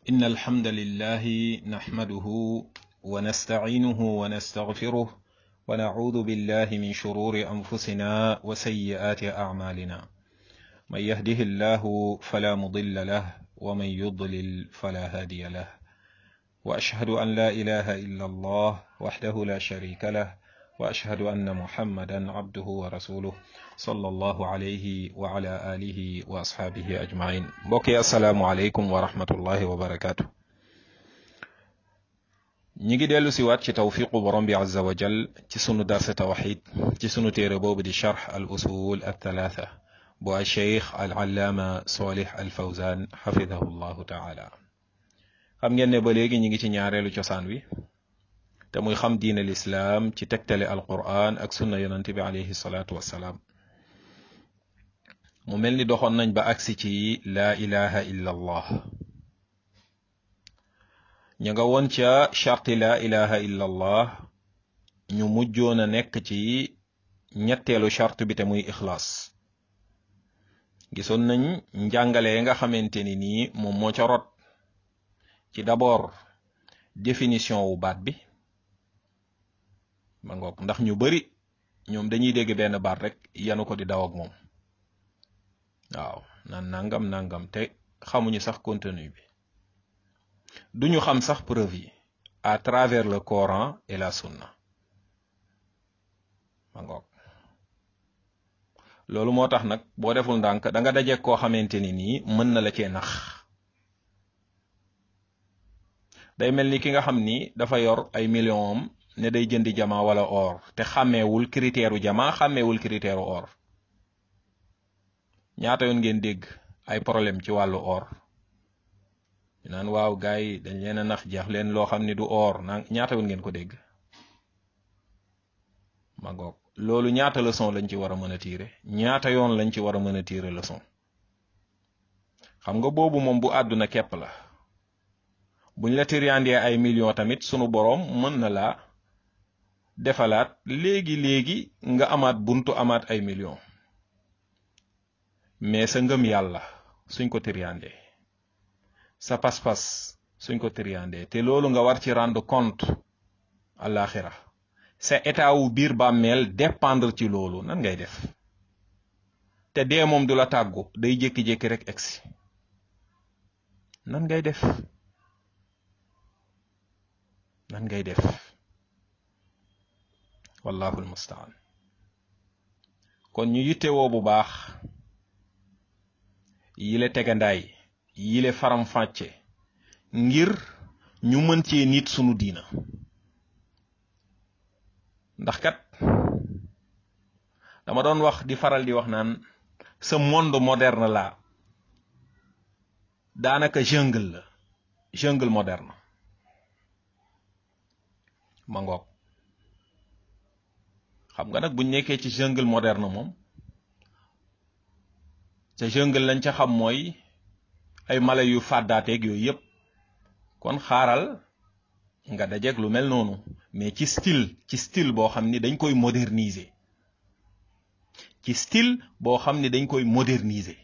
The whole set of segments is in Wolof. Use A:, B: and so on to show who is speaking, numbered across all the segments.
A: إن الحمد لله نحمده ونستعينه ونستغفره ونعوذ بالله من شرور أنفسنا وسيئات أعمالنا من يهده الله فلا مضل له ومن يضلل فلا هادي له وأشهد أن لا إله إلا الله وحده لا شريك له وأشهد أن محمدا عبده ورسوله صلى الله عليه وعلى آله وأصحابه أجمعين بوكي السلام عليكم ورحمة الله وبركاته ñi ngi dellu siwaat ci tawfiqu borom bi azza wa jal ci sunu darse tawxid ci sunu téere boobu di charx al usul al thalatha bu al cheikh al allaama solih al fawzan xafidahu llahu taala xam ngeen ne ba léegi ñi ngi ci ñaareelu cosaan wi te muy xam diin al islaam ci tegtale al quran ak sunna yonante bi alayhi salaatu wassalaam mu mel ni doxoon nañ ba agsi ci laa ilaha illa allah ña nga woon ca charti laa ilaha illa allah ñu mujjoon a nekk ci ñetteelu charte bi te muy ixlaas gisoon nañ njàngale nga xamante ni nii moom moo ca rot ci d'abord définition wu baat bi ma ngoog ndax ñu bari ñoom dañuy dégg benn baat rek yanu ko di daw ak moom waaw naan nangam nangam te xamuñu sax contenu bi duñu xam sax preuve yi à travers le Coran et la sunna ma ngoog loolu moo tax nag boo deful ndànk da nga daje koo xamante ni nii mën na la cee nax day mel ni ki nga xam ni dafa yor ay millions am ne day jëndi jama wala or te xàmmeewul critère u jama xàmmeewul critère u or ñaata yoon ngeen dégg ay problème ci wàllu or ñu naan waaw gars yi dañ leen a nax jeex leen loo xam ni du or na ñaata yoon ngeen ko dégg ma ngoog loolu ñaata leçon lañ ci war a mën a tiire ñaata yoon lañ ci war a mën a tiire leçon xam nga boobu moom bu àdduna képp la buñ la tiriandee ay millions tamit sunu boroom mën na laa defalaat léegi léegi nga amaat buntu amaat ay millions mais sa ngëm yàlla suñ ko tiriandee sa pas-pas suñ ko tiriandee te loolu nga war ci rendre compte àllaaxira sa état wu biir bàmmeel dépendre ci loolu nan ngay def te dee moom du la tàggu day jékki-jékki rek egsi nan ngay def nan ngay def wallahu almustaan kon ñu yittewoo bu baax yile tegandaay yile faram fàcce ngir ñu mën cee nit sunu diina ndax kat dama doon wax di faral di wax naan ce monde moderne la daanaka jungle la jungle moderne ma ngoog xam nga nag buñ nekkee ci jungle moderne moom ca jungle lañ ca xam mooy ay mala yu fàddaateeg yooyu yëpp kon xaaral nga dajeeg lu mel noonu mais ci style ci style boo xam ni dañ koy moderniser ci style boo xam ni dañ koy moderniser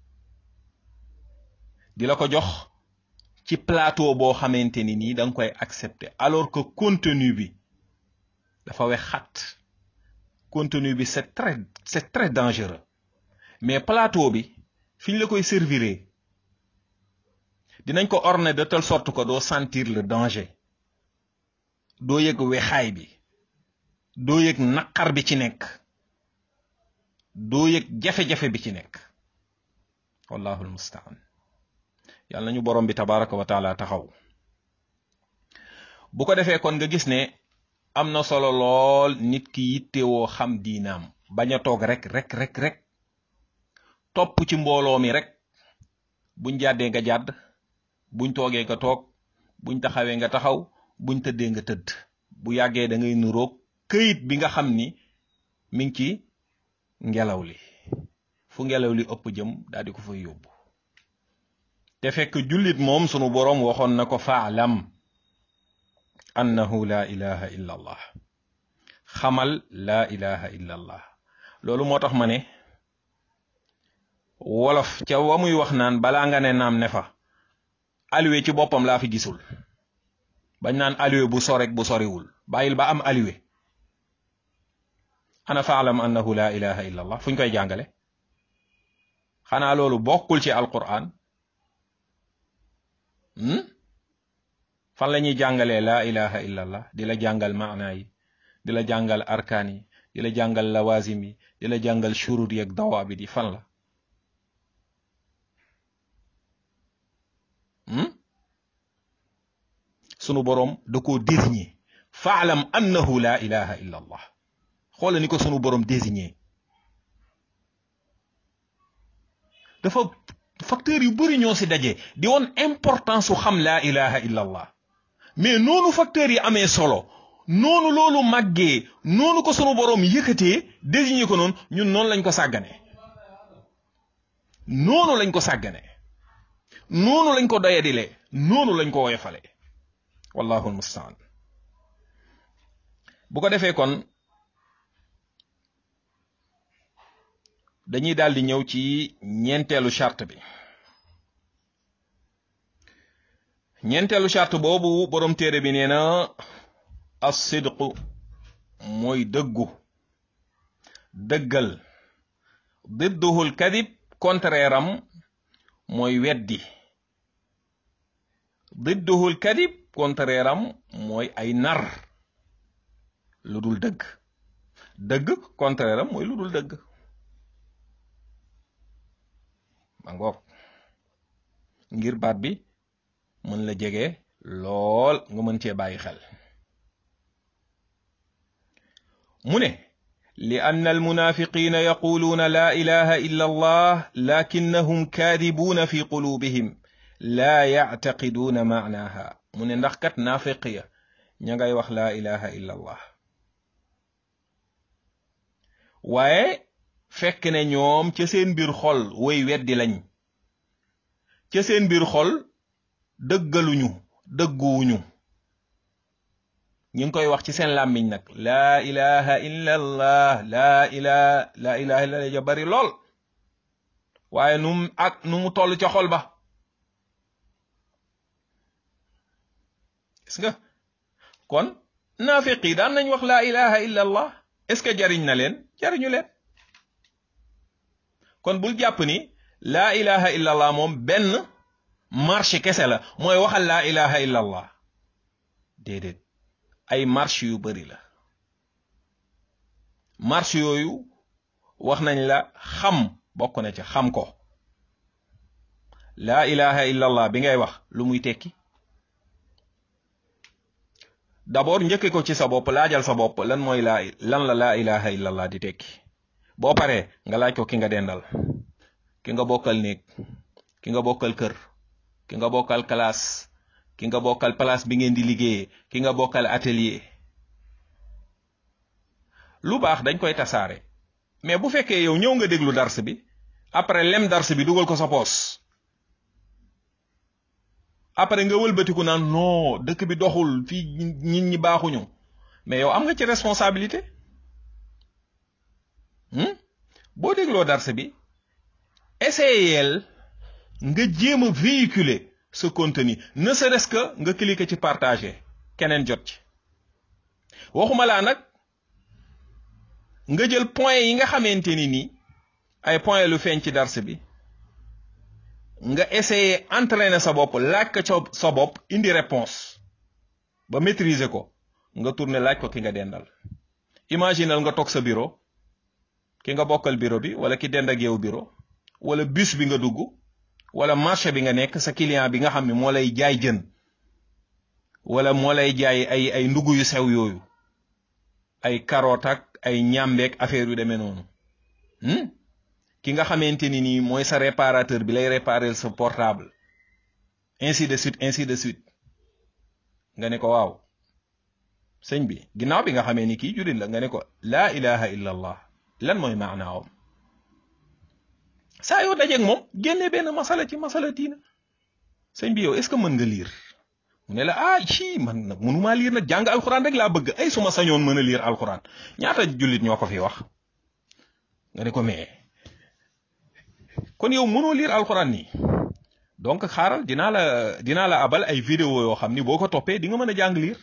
A: di la ko jox ci plateau boo xamante ni nii da nga koy accepter alors que contenu bi dafa wex xat contenu bi c'est très c'est très dangereux mais plateau bi fi ñu la koy servir dinañ ko orner de telle sorte que doo sentir le danger doo yëg wexaay bi doo yëg naqar bi ci nekk doo yëg jafe-jafe bi ci nekk wallahu almustaan yàlla nañu borom bi tabaraka wa taala taxaw bu ko defee kon nga gis ne am na solo lool nit ki yittewoo xam diinaam bañ a toog rek rek rek rek topp ci mbooloo mi rek buñ jàddee nga jàdd buñ toogee nga toog buñ taxawee nga taxaw buñ tëddee nga tëdd bu yàggee da ngay nuroog këyit bi nga xam ni mi ngi ci ngelaw li fu ngelaw li ëpp jëm daal di ko fay yóbbu te fekk jullit moom sunu boroom waxoon na ko faalam annahu la ilaha illa allah xamal la ilaha illa allah loolu moo tax ma ne wolof ca wa muy wax naan balaa nga ne naam ne fa alluwe ci boppam laa fi gisul bañ naan alluwe bu sorek bu soriwul bàyyil ba am alluwe ana faalam annahu la ilaha illa allah fu ñu koy jàngale xanaa loolu bokkul ci alquran fan la ñuy jàngalee laa ilaha illa allah di la jàngal maana yi di la jàngal arkaan yi di la jàngal lawazim yi di la jàngal shurut yi ak dawaabit yi fan la sunu boroom da koo désigné faalam annahu la ilaha illa allah xoola ni ko sunu boroom désigné dafa facteur yu bari ñoo si daje di woon importance su xam laa ilaha illa allah mais noonu facteurs yi amee solo noonu loolu màggee noonu ko sunu boroom yëkkatee désigné ko noonu ñun noonu lañ ko sàggane noonu lañ ko sàggane noonu lañ ko doyadilee noonu lañ ko woyofale wallahu almustaan bu ko defee kon dañuy daal di ñëw ci ñeenteelu charte bi ñeenteelu charte boobu borom téere bi nee na as-sidqu mooy dëggu dëggal didduhul kadib contraire am mooy weddi didduhul kadib contraire am mooy ay nar lu dul dëgg dëgg contraire am mooy lu dul dëgg ma ngoog ngir baat bi mën la jege lool nga mën cee bàyyi xel mu ne li ann almunafiqina yaquluuna la ilaha illa allah lakinnahum kaadibuuna fi qulubihim laa yactaqiduuna maanaha mu ne ndax kat naafiq ya ña ngay wax laa ilaha illa allah waaye fekk ne ñoom ca seen biir xol woy weddi lañ ca seen biir xol dëggaluñu dëgguwuñu ñu ngi koy wax ci seen làmmiñ nag laa ilaha illa allah laa ilaha laa ilaha illa allah ja bari lool waaye nu mu ak nu mu toll ca xol ba gis nga kon naafiq yi daan nañ wax laa ilaha illa allah est-ce que jariñ na leen jariñu leen kon bul jàpp ni laa ilaha illa allah moom benn marche kese la mooy waxal laa ilaha illa allah déedéet ay marche yu bari la marche yooyu wax nañ la xam bokk na ca xam ko laa ilaha illa allah bi ngay wax lu muy tekki d'abord njëkke ko ci sa bopp laajal sa bopp lan mooy laa lan la laa ilaha illa allah di tekki boo paree nga laaj ko ki nga dendal ki nga bokkal néeg ki nga bokkal kër ki nga bokkal classe ki nga bokkal place bi ngeen di liggéeyee ki nga bokkal atelier lu baax dañ koy tasaare mais bu fekkee yow ñëw nga déglu dars bi après lem dars bi dugal ko sa poos après nga wëlbatiku naan non dëkk bi doxul fii nit ñi baaxuñu mais yow am nga ci responsabilité boo dégloo dars bi essayel nga jéem a véhiculer ce contenu ne serait-ce que nga cliquer ci partager keneen jot ci waxuma laa nag nga jël point yi nga xamante ni nii ay point lu feeñ ci dars bi nga essayer entraîner sa bopp laaj ko sa bopp indi réponse ba maîtriser ko nga tourner laaj ko ki nga dendal imaginal nga toog sa bureau ki nga bokkal bureau bi wala ki dend ak yow bureau wala bus bi nga dugg wala marché bi nga nekk sa client bi nga xam ne moo lay jaay jën wala moo lay jaay ay ay ndugg yu sew yooyu ay carotte ak ay ñàmbeek affaire yu demee noonu ki nga xamante ni nii mooy sa réparateur bi lay réparer sa portable ainsi de suite ainsi de suite nga ne ko waaw sëñ bi ginnaaw bi nga xamee ni kii jullit la nga ne ko laa ilaha illa allah lan mooy maanaawam saa yoo dajeeg moom génne benn masala ci masala diina sëñ bi yow est ce que mën nga liir mu ne la ah ci man nag mënumaa liir nag jàng alxuraan rek laa bëgg ay suma sañoon mën a liir alxuraan ñaata jullit ñoo ko fi wax nga ne ko mais kon yow mënoo liir alxuraan nii donc xaaral dinaa la dinaa la abal ay vidéo yoo xam ni boo ko toppee di nga mën a jàng liir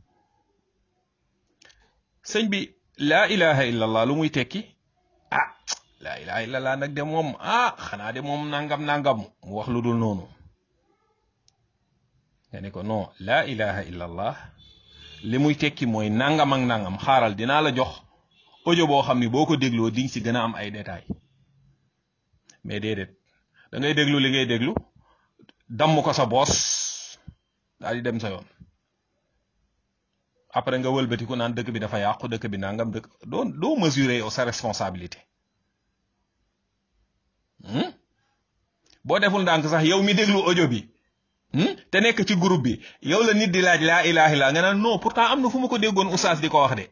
A: sëñ bi laa ilaha illallah lu muy tekki ah laa ilaha illallah nag de moom ah xanaa de moom nangam nangam mu wax lu dul noonu nga ne ko non laa ilaha illallah li muy tekki mooy nangam ak nangam xaaral dinaa la jox audio boo xam ni boo ko dégloo di nga si gën a am ay détails mais déedéet da ngay déglu li ngay déglu damm ko sa boos daal di dem sa yoon après nga wëlbatiku naan dëkk bi dafa yàqu dëkk bi nangam dëkk doo doo mesurer sa responsabilité boo deful ndànk sax yow mi déglu audio bi te nekk ci groupe bi yow la nit di laaj laa ilaha illa nga naan non pourtant am na fu ma ko déggoon oustaz di ko wax de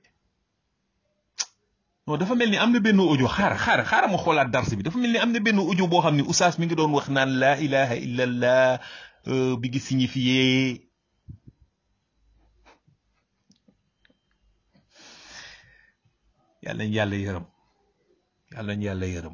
A: non dafa mel ni am na benn audio xaar xaar xaar ma xoolaat dars bi dafa mel ni am na benn audio boo xam ni oustaz mi ngi doon wax naan laa ilaha illallah bi ngi signifié yàlla nañ yàlla yërëm yàlla nañ yàlla yërëm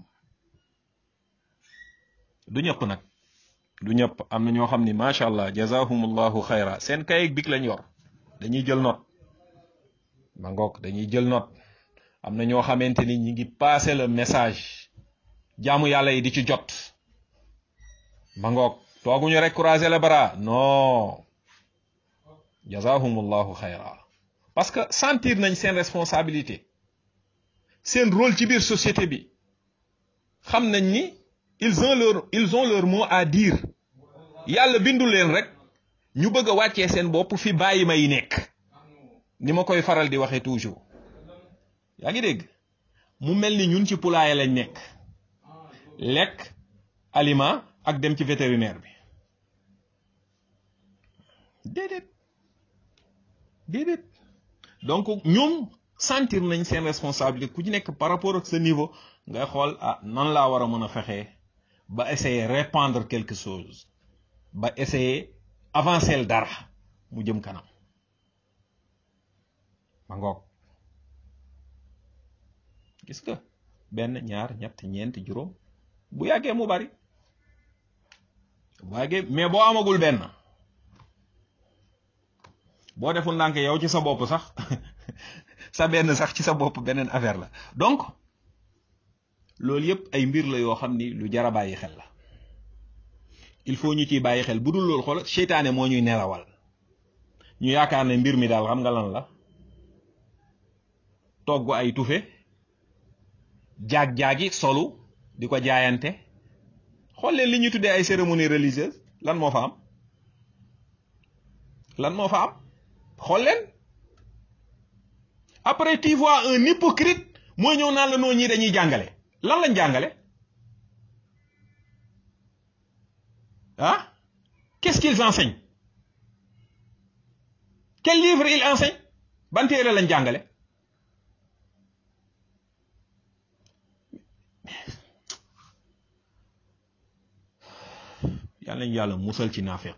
A: du ñëpp nag du ñëpp am na ñoo xam ni macha allah jazahumullahu xayra seen kay big lañ yor dañuy jël note ma ngoog dañuy jël note am na ñoo xamante ni ñi ngi passer le message jaamu yàlla yi di ci jot ma ngoog tooguñu rek croiser les bras non jazahumullahu xayra parce que sentir nañ seen responsabilité seen rôle ci biir société bi xam nañ ni ils ont leur ils ont leur mot à dire yàlla bindu leen rek ñu bëgg a wàccee seen bopp fi bàyyi ma yi nekk ni ma koy faral di waxee toujours yaa ngi dégg mu mel ni ñun ci poulailler lañ nekk lekk aliment ak dem ci vétérinaire bi déedéet déedéet donc ñoom sentir nañ seen responsabilité ku ci nekk par rapport ak sa niveau ngay xool ah nan laa war a mën a fexee ba essayer répandre quelque chose ba essayer avancer dara mu jëm kanam ma ngoog gis nga benn ñaar ñett ñeent juróom bu yàggee mu bari bu yàggee mais boo amagul benn boo deful ndànk yow ci sa bopp sax sa benn sax ci sa bopp beneen affaire la donc loolu yëpp ay mbir la yoo xam ni lu jar a bàyyi xel la il faut ñu ciy bàyyi xel bu dul loolu xool seytaane moo ñuy nelawal ñu yaakaar ne mbir mi daal xam nga lan la togg ay tufe jaag-jaagi solu di ko jaayante xool leen li ñu tuddee ay cérémonie religieuse lan moo fa am lan moo fa am xool leen après tu vois un hypocrite mooy ñëw naan la noo ñii dañuy jàngale lan lañ jàngale ah qu'est-ce qu'ils enseignent quel livre ils enseignent ban téere lañ jàngale yàlla nañu yàlla musal ci naafeq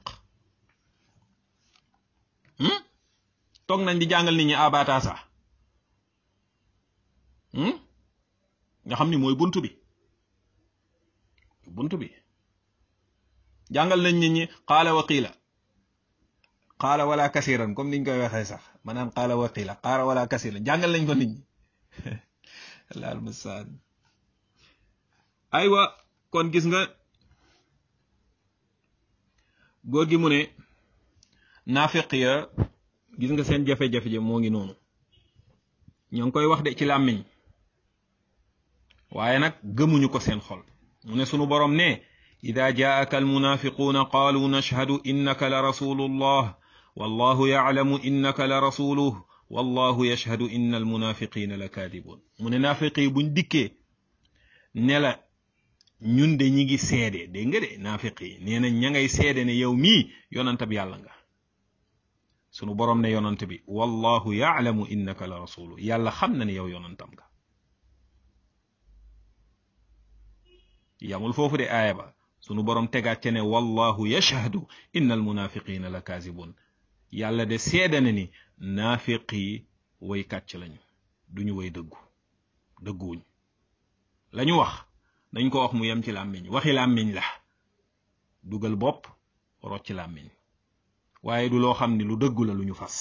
A: toog nañ di jàngal nit ñi abata sax nga xam ni mooy buntu bi buntu bi jàngal nañ nit ñi qaala wa qiila qaala wala kasiran comme niñ koy waxee sax maanaam qaala wa qiila qaala wala kasiran jàngal nañ ko nit ñi laal musaan aywa kon gis nga góor gi mu ne naafiq ya gis nga seen jafe-jafe ja moo ngi noonu ñoo ngi koy wax de ci làmmiñ waaye nag gëmuñu ko seen xol mu ne sunu borom ne ida jaaka almunafiquuna qaalu nashhadu innaka la rasulullah wallahu yaclamu innaka la rasuluh wallahu yashhadu inna almunafiqina la kaadibun mu ne naafiq yi buñ dikkee ne la ñun de ñi ngi seede dégg nga de naafiq yi nee na ña ngay seede ne yow mii yonantab yàlla nga sunu borom ne yonant bi wallahu yaclamu innaka la rasulu yàlla xam na ne yow yonantam nga yamul foofu de aaya ba sunu borom tegaat ca ne wallahu yashhadu inna almunafiqina la kaazibun yàlla de seede na ni naafiq yi way kàcc lañu duñu way dëggu dëgguwuñ lañu wax dañ ko wax mu yem ci làmmiñ waxi làmmiñ la dugal bopp rocc làmmiñ waaye du loo xam ni lu dëggu la lu ñu fas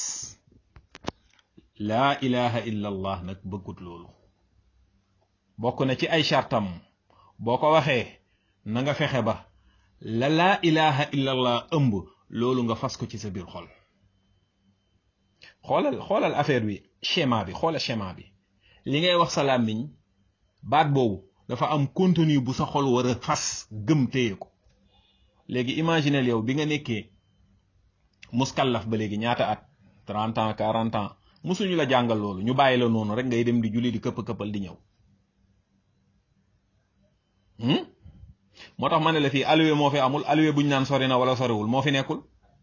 A: laa ilaha illa allah nag bëggut loolu bokk na ci ay chartam boo ko waxee na nga fexe ba la laa ilaha illa allah ëmb loolu nga fas ko ci sa biir xol xoolal xoolal affaire bi schéma bi xoolal schéma bi li ngay wax sa làmmiñ baat boobu dafa am contenu bu sa xol war a fas gëm téye ko léegi imaginel yow bi nga nekkee muskallaf ba léegi ñaata at trente ans quarante ans musuñu la jàngal loolu ñu bàyyi la noonu rek ngay dem di julli di këpp-këppal di ñëw moo tax ma ne la fii alluwe moo fi amul alluwe buñ naan sori na wala soriwul moo fi nekkul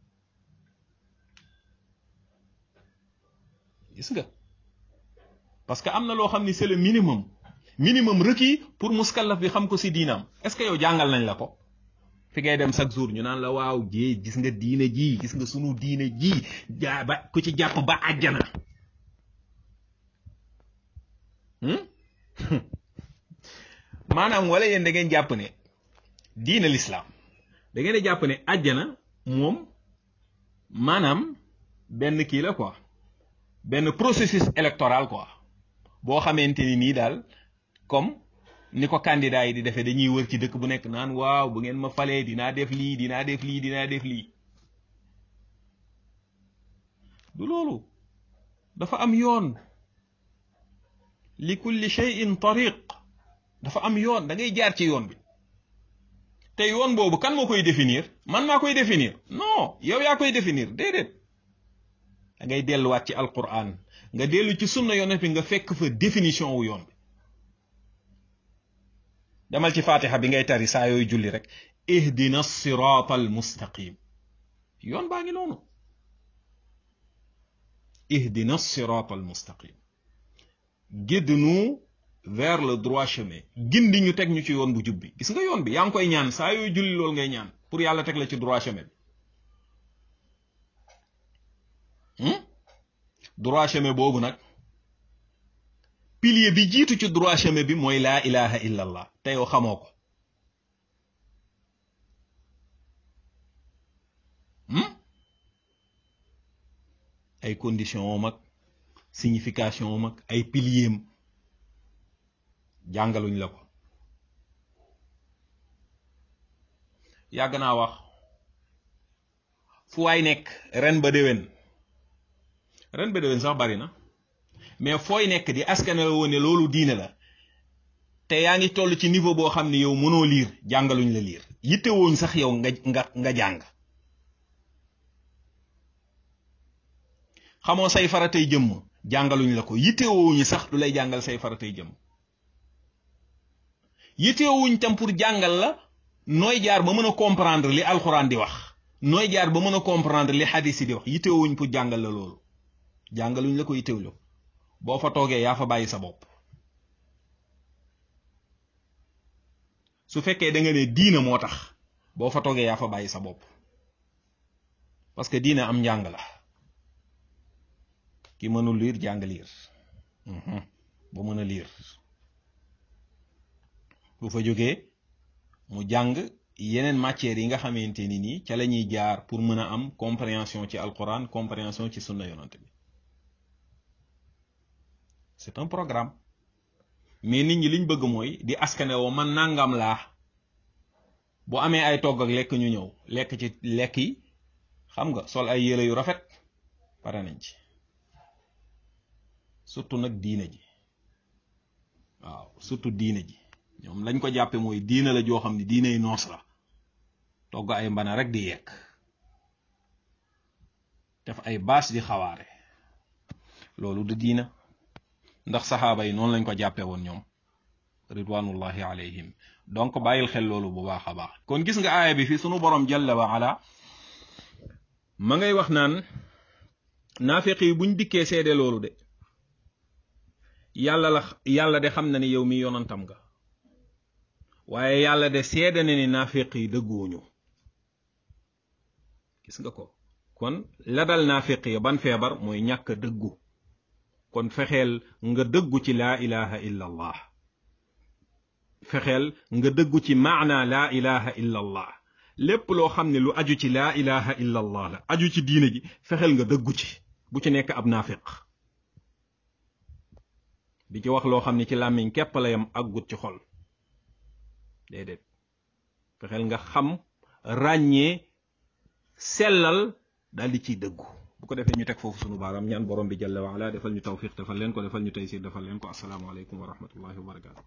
A: gis nga parce que am na loo xam ni c'est le minimum minimum requis pour muskallaf bi xam ko si diinam est-ce que yow jàngal nañ la ko fi ngay dem chaque jour ñu naan la waaw jee gis nga diine ji gis nga sunu diine ji jaa ba ku ci jàpp ba àjjana maanaam wala yéen da ngeen jàpp ne diine l'islam da ngeen di jàpp ne àjjana moom maanaam benn kii la quoi benn processus électoral quoi boo xamante ni nii daal comme ni ko candidat yi di defee dañuy wër ci dëkk bu nekk naan waaw bu ngeen ma falee dinaa def lii dinaa def lii dinaa def lii du loolu dafa am yoon li kulli shay'in tariq dafa am yoon da ngay jaar ci yoon bi te yoon boobu kan moo koy définir man maa koy définir non yow yaa koy définir déedéet da ngay delluwaat ci alquran nga dellu ci sunna yonent bi nga fekk fa définition wu yoon bi demal ci fatiha bi ngay tari saa yooyu julli rek ihdina sirata al mustaqim yoon baa ngi noonu ihdina sirata al mustaqim guide-nous vers le droit chemin gindi ñu teg ñu ci yoon bu jub bi gis nga yoon bi yaa ngi koy ñaan saa yooyu julli loolu ngay ñaan pour yàlla teg la ci droit chemin bi droit chemin boobu nag pilier bi jiitu ci droit chemin bi mooy laa ilaha illa allah te yow xamoo ko ay condition om ak signification om ak ay pilier am jàngaluñ la ko yàgg naa wax fu waay nekk ren ba déwén ren ba déwén sax bari na mais fooy nekk di askane la woon ne loolu diine la te yaa ngi toll ci niveau boo xam ne yow mënoo liir jàngaluñ la liir yittewooñ sax yow nga nga nga jàng xamoo say faratay jëmm jàngaluñ la ko yittewooñu sax du lay jàngal say faratay jëmm yittewuñ tam pour jàngal la nooy jaar ba mën a comprendre li alxuraan di wax nooy jaar ba mën a comprendre li xadis yi di wax yittewuñ pour jàngal la loolu jàngaluñ la ko yittewlu boo fa toogee yaa fa bàyyi sa bopp su fekkee da nga ne diina moo tax boo fa toogee yaa fa bàyyi sa bopp parce que diina am njàng la ki mënul liir jàng liir ba mën a liir bu fa jógee mu jàng yeneen matières yi nga xamante ni nii ca la ñuy jaar pour mën a am compréhension ci alquran compréhension ci sunna yonante bi c'est un programme mais nit ñi liñ bëgg mooy di askane woo man nangam laa bu amee ay togg ak lekk ñu ñëw lekk ci lekk yi xam nga sol ay yére yu rafet pare nañ ci surtout nag diine ji waaw surtout diine ji ñoom lañ ko jàppe mooy diine la joo xam ne diiney noos la togg ay mbana rek di yekk def ay baas di xawaare loolu du diina ndax saxaaba yi noonu lañ ko jàppe woon ñoom ridwanullahi alayhim donc bàyyil xel loolu bu baax a baax kon gis nga aaya bi fi sunu borom jalla wa ala ma ngay wax naan naafiq yi buñ dikkee seede loolu de yàlla la yàlla de xam na ni yow mi yonantam nga waaye yàlla de seede na ni naafiq yi dëgguwuñu gis nga ko kon la dal naafiq yi ban feebar mooy ñàkk dëggu kon fexeel nga dëggu ci laa ilaha illa allah fexeel nga dëggu ci maana laa ilaha illa allah lépp loo xam ne lu aju ci laa ilaha illa allah la aju ci diine ji fexeel nga dëggu ci bu ci nekk ab naafiq di ci wax loo xam ne ci làmmiñ képp la yam ak gut ci xol déedéet fexeel nga xam ràññee sellal daal di ciy dëggu bu ko defee ñu teg foofu sunu baaraam ñaan borom bi jalla wa ala defal ñu tawfiq defal leen ko defal ñu taysir defal leen ko assalaamu aleykum wa rahmatullahi wa barakatu